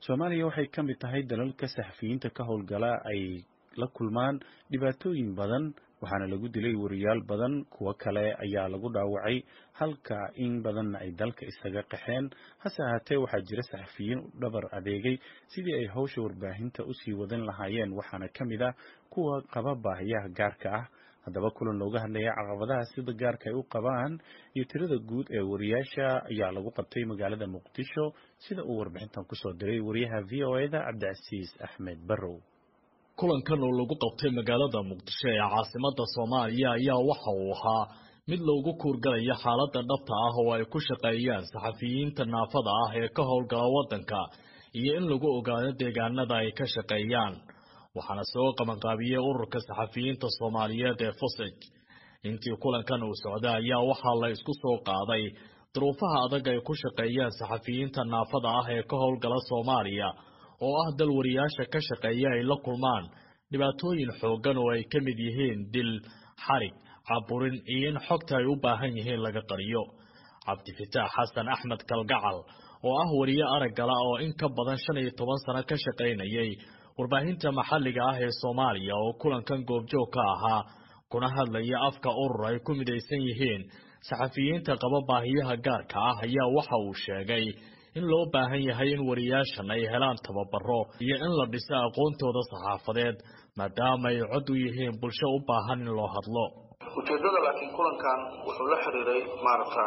soomaaliya waxay ka mid tahay dalalka saxafiyiinta ka howlgala ay la kulmaan dhibaatooyin badan waxaana lagu dilay wariyaal badan kuwo kale ayaa lagu dhaawacay halka in badanna ay dalka isaga qaxeen hase ahaatee waxaa jira saxafiyiin u dhabar adeegay sidii ay howsha warbaahinta usii wadan lahaayeen waxaana ka mid ah kuwa qaba baahiyaha gaarka ah haddaba kulan looga hadlaya caqabadaha sida gaarka ay u qabaan iyo tirada guud ee wariyaasha ayaa lagu qabtay magaalada muqdisho sida uu warbixintan kusoo diray wariyaha v o e da cabdicasiis axmed barrow kulankan oo lagu qabtay magaalada muqdisho ee caasimada soomaaliya ayaa waxa uu ahaa mid loogu kuurgalaya xaaladda dhabta ah oo ay ku shaqeeyaan saxafiyiinta naafada ah ee ka howlgala waddanka iyo in lagu ogaado deegaanada ay ka shaqeeyaan waxaana soo qabanqaabiyey ururka saxafiyiinta soomaaliyeed ee fusij intii kulankan uu socday ayaa waxaa la isku soo qaaday duruufaha adag ay ku shaqeeyaan saxafiyiinta naafada ah ee ka howlgala soomaaliya oo ah dal wariyaasha ka shaqeeya ay la kulmaan dhibaatooyin xooggan oo ay ka mid yihiin dil xarig caburin iyo in xogta ay u baahan yihiin laga qariyo cabdifitaax xasan axmed kalgacal oo ah wariye araggala oo in ka badan shan iyo toban sano ka shaqaynayay warbaahinta maxalliga ah ee soomaaliya oo kulankan goobjoog ka ahaa kuna hadlaya afka urur ay ku midaysan yihiin saxafiyiinta qaba baahiyaha gaarka ah ayaa waxa uu sheegay in loo baahan yahay in wariyaashan ay helaan tababaro iyo in la dhiso aqoontooda saxaafadeed maadaama ay cod u yihiin bulsho u baahan in loo hadlo ujeedada laakiin kulankan wuxuu la xiriiray maaragta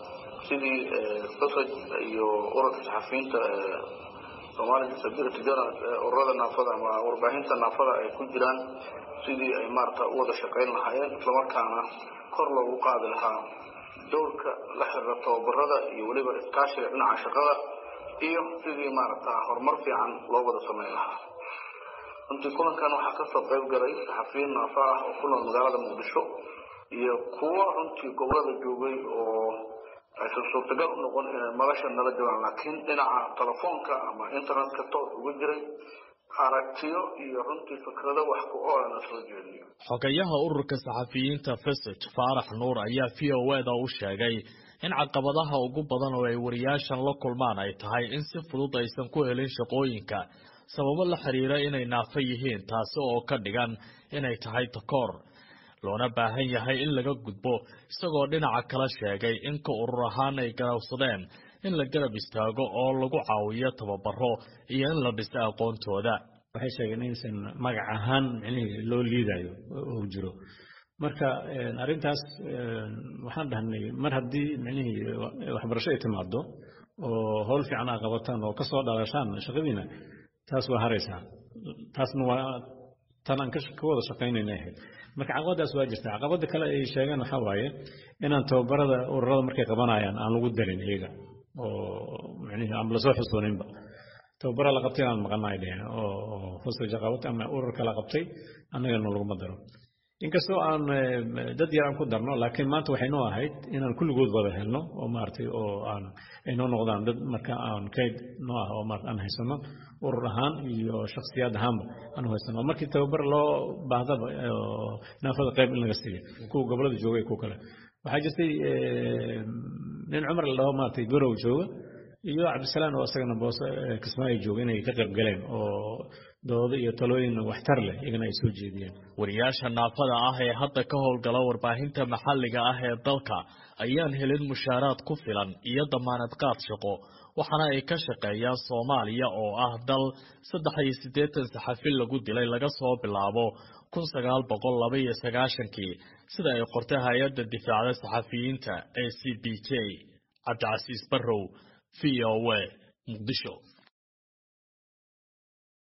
sidii fasaj iyo ururka saxafiyiinta somalia disability journal ururada naafada ama warbaahinta naafada ay ku jiraan sidii ay maarata u wada shaqayn lahaayeen islamarkaana kor loogu qaadi lahaa dowrka la xiriira tababarada iyo weliba iskaashiga dhinaca shaqada iyo sidii maaragta horumar fiican loo wada samayn lahaa runtii kulankan waxaa kasoo qayb galay saxafiyiin naafa ah oo ku nool magaalada muqdisho iyo kuwo runtii gobolada joogay oo aysan suurtagal u noqon inay madasha nala joogaan laakiin dhinaca telefoonka ama internetka toos uga jiray aragtiyo iyo runtii fikrado wax ku oolana soo jeediyo xogayaha ururka saxafiyiinta fesaj faarax nuur ayaa v o e da u sheegay in caqabadaha ugu badan oo ay wariyaashan la kulmaan ay tahay in si fudud aysan ku helin shaqooyinka sababo la xiriira inay naafo yihiin taasi oo ka dhigan inay tahay takoor loona baahan yahay in laga gudbo isagoo dhinaca kala sheegay in ka urur ahaan ay garowsadeen in la garab istaago oo lagu caawiyo tababaro iyo in la dhiso aqoontooda waxay sheegeen inaysan magac ahaan micnihii loo liidayo uu jiro marka arrintaas waxaan dhahnay mar haddii micnihii waxbarasho ay timaado oo howl fiican aa qabataan oo kasoo dhalashaan shaqadiina taas waa haraysaa taasna waa tan aan ka wada shaqaynayna ahayd marka caqabadaas waa jirta caqabada kale ay sheegeen waxaa waaye inaan tababarada ururada markay qabanayaan aan lagu darin iyaga oo micnihi aan lasoo xusooninba tababara la qabtay aan maqana ay dheheen oo hosaja qabatay ama ururka la qabtay annagana laguma daro inkastoo aan dad yar aan ku darno laakiin maanta waxay noo ahayd inaan kulligood wada helno oo maaragtay oo aan ay noo noqdaan dad marka aan kayd noo ah oo maarata aan haysano urur ahaan iyo shakhsiyaad ahaanba aan haysano markii tababar loo baahdaba naafada qayb in laga siiyo kuwa gobolada jooga iyo kuwa kale waxaa jirtay nin cumar la dhaho maaragtay garow jooga iyo cabdisalaan oo isagana boose kismaayo jooga inay ka qayb galeen oo doodo iyo talooyin waxtar leh iyagana ay soo jeediyeen wariyaasha naafada ah ee hadda ka howlgala warbaahinta maxalliga ah ee dalka ayaan helin mushaaraad ku filan iyo damaanad qaad shaqo waxaana ay ka shaqeeyaan soomaaliya oo ah dal saddex iyo siddeetan saxafi lagu dilay laga soo bilaabo kun sagaal boqol laba iyo sagaashankii sida ay qortay hay-adda difaacda saxafiyiinta ee c b j cabdicasiis barrow v o a muqdisho